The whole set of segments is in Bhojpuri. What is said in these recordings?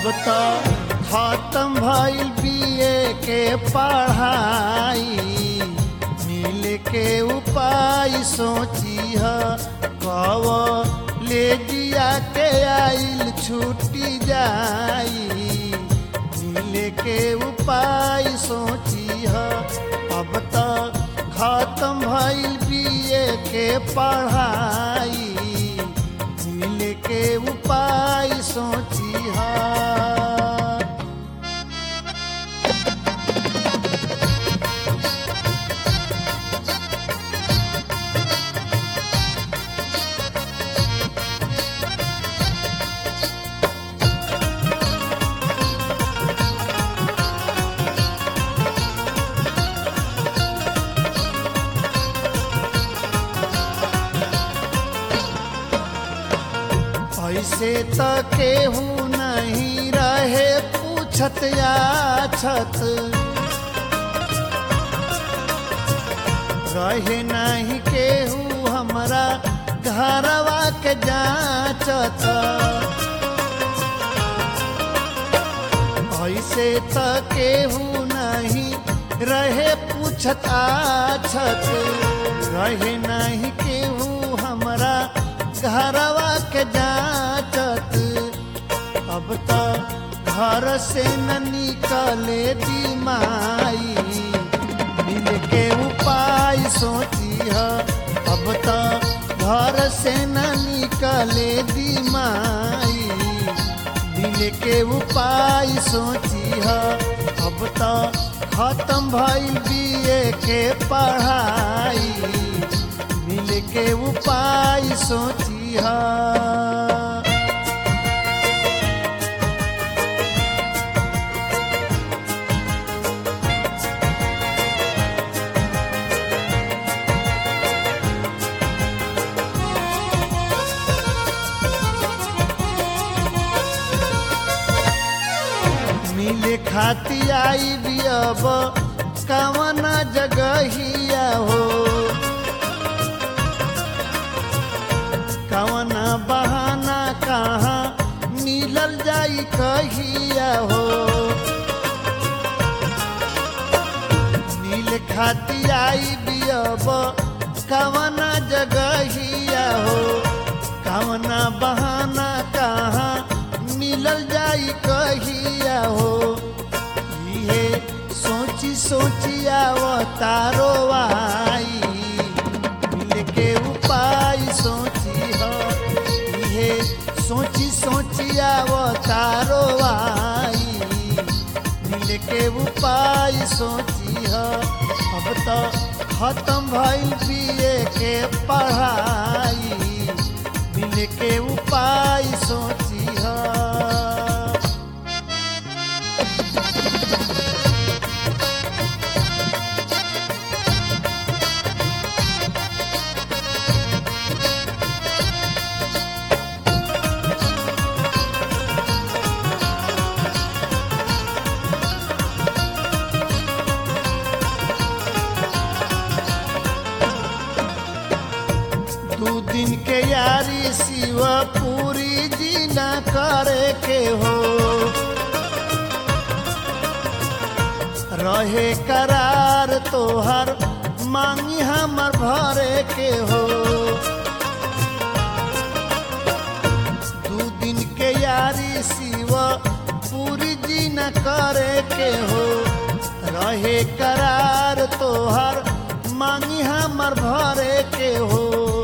तो खत्म भइल बीए के पढ़ाई मिल के उपाय सोची ह कव ले जिया के आइल छुट्टी जाई मिल के उपाय सोची ह अब तो खत्म भइल बीए के पढ़ाई मिल के उपाय सोची ह ऐसे त केहू नहीं रहे पूछत याछत रहे नहीं केहू हमरा घरवा के जाचत ऐसे त केहू नहीं रहे पूछत आछत रहे नहीं केहू हमरा घरवा के जाचत अब तो घर से न निकले दिमाई मिल के उपाय सोची ह अब तो घर से न निकले दिमाई मिल के उपाय सोची ह अब तो खत्म भइल बीए के पढ़ाई मिल के उपाय सोची ह मिले खाती आई भी अब कवन जगहिया हो कवन बहाना कहाँ मिलल जाई कहिया हो मिल खाती आई भी अब कवन जगहिया हो कवन बहाना कहाँ मिलल जाई कहिया हो इहे सोची सोची आवतारो आई मिल के उपाय सोची हो इहे सोची सोची आवतारो आई मिल के उपाय सोची हो अब तो खत्म भइल बीए के पढ़ाई मिल के उपाय सोची हो दू दिन के यारी शिव पूरी जी न करे के हो रहे करार तोहर मांगी हमर भरे के हो दू दिन के यारी शिव पूरी जी न करे के हो रहे करार तोहर मांगी हमर भरे के हो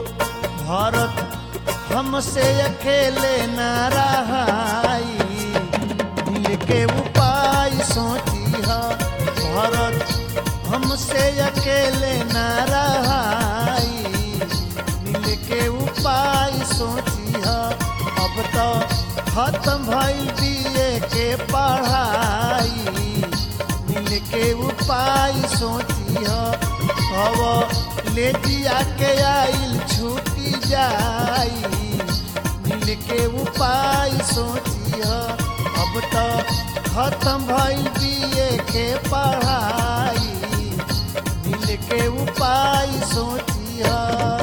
भरत हमसे अकेले न रहाई दिल के उपाय सोची है भरत हमसे अकेले न रहाई मिल के उपाय सोची है अब तो खत्म भइल बीए के पढ़ाई मिल के उपाय सोची है अब ले दिया के आइल छूटी जाई मिल के उपाय सोची है अब तो खत्म भइल बीए के पढ़ाई मिल के उपाय सोची है